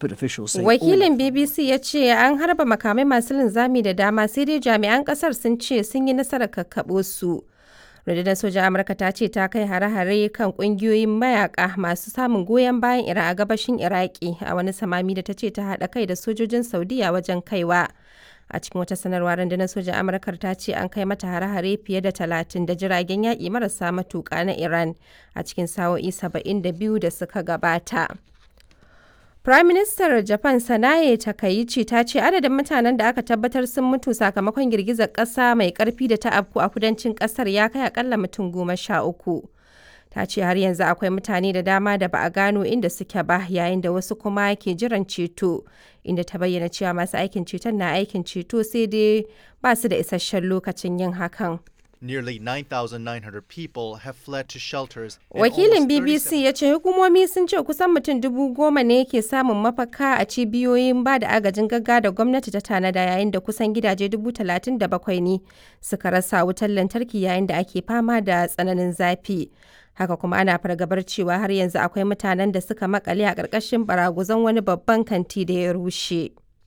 but officials say Wakilin BBC ya ce an harba makamai masu linzami da dama sai dai jami'an kasar sun ce sun yi nasarar kakkaɓo su. rundunar sojan amurka ta ce ta kai hare-hare kan kungiyoyin mayaka masu samun goyon bayan iran a gabashin iraki a wani samami da ta ce ta haɗa kai da sojojin saudiya wajen kaiwa a cikin wata sanarwa rundunar sojan amurka ta ce an kai mata hare-hare fiye da talatin da jiragen yaƙi marasa matuƙa na iran a cikin sa'o'i saba'in da biyu da suka gabata Prime Minister Japan Sanae Takaichi ta ce adadin mutanen da aka tabbatar sun mutu sakamakon girgizar ƙasa mai ƙarfi da ta afku a kudancin ƙasar ya kai akalla mutum goma sha uku. Ta ce har yanzu akwai mutane da dama da ba a gano inda suke ba yayin da wasu kuma ke jiran ceto, inda ta bayyana cewa masu aikin ceton na aikin ceto sai dai ba su da isasshen lokacin yin hakan. Nearly 9,900 people have fled to shelters. in Wakilin almost 37 BBC ya ce hukumomi sun ce kusan mutum dubu goma ne ke samun mafaka a cibiyoyin ba da agajin gaggawa da gwamnati ta tanada yayin da kusan gidaje dubu talatin da bakwai ne suka rasa wutar lantarki yayin da ake fama da tsananin zafi. Haka kuma ana fargabar cewa har yanzu akwai mutanen da suka makale a ƙarƙashin baraguzan wani babban kanti da ya rushe.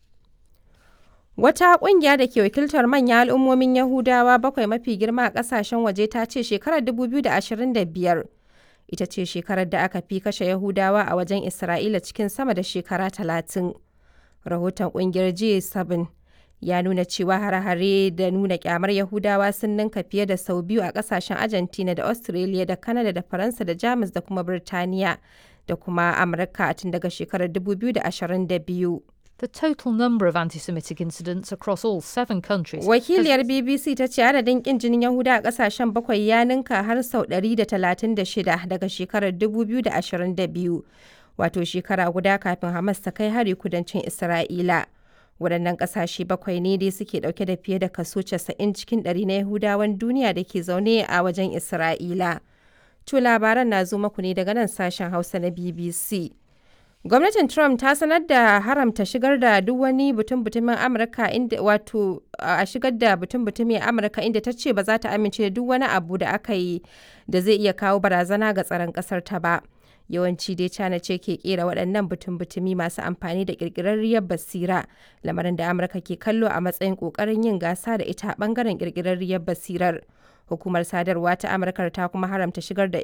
Wata ƙungiya da ke wakiltar manyan al'ummomin Yahudawa bakwai mafi girma a ƙasashen waje ta ce shekarar 2025 ita ce shekarar da aka fi kashe Yahudawa a wajen Isra'ila cikin sama da shekara talatin. Rahoton ƙungiyar G7 ya nuna cewa hare-hare da nuna kyamar Yahudawa sun ninka fiye da sau biyu a ƙasashen Argentina da Australia da Canada da Faransa da Jamus da kuma Birtaniya da kuma Amurka tun daga shekarar 2022. The total number of anti Semitic incidents across all seven countries. Wakiliyar BBC ta ce adadin kin jinin Yahuda a kasashen bakwai ya ninka har sau 136 daga shekarar 2022, wato shekara guda kafin Hamas ta kai hari kudancin Isra'ila. Waɗannan ƙasashe bakwai ne dai suke ɗauke da fiye da kaso 90 cikin ɗari na Yahudawan duniya da ke zaune a wajen Isra'ila. To labaran na zo maku ne daga nan sashen Hausa na BBC. Gwamnatin Trump ta sanar da haramta shigar da duk wani butun-butumin Amurka inda wato a shigar da butun-butumin Amurka inda ta ce ba za ta amince da duk wani abu da aka yi da zai iya kawo barazana ga tsaron ƙasar ta ba. Yawanci dai China ce ke kera waɗannan butun-butumi masu amfani da ƙirƙirarriyar basira, lamarin da Amurka ke kallo a matsayin ƙoƙarin yin gasa da ita ɓangaren ƙirƙirarriyar basirar. Hukumar sadarwa ta Amurka ta kuma haramta shigar da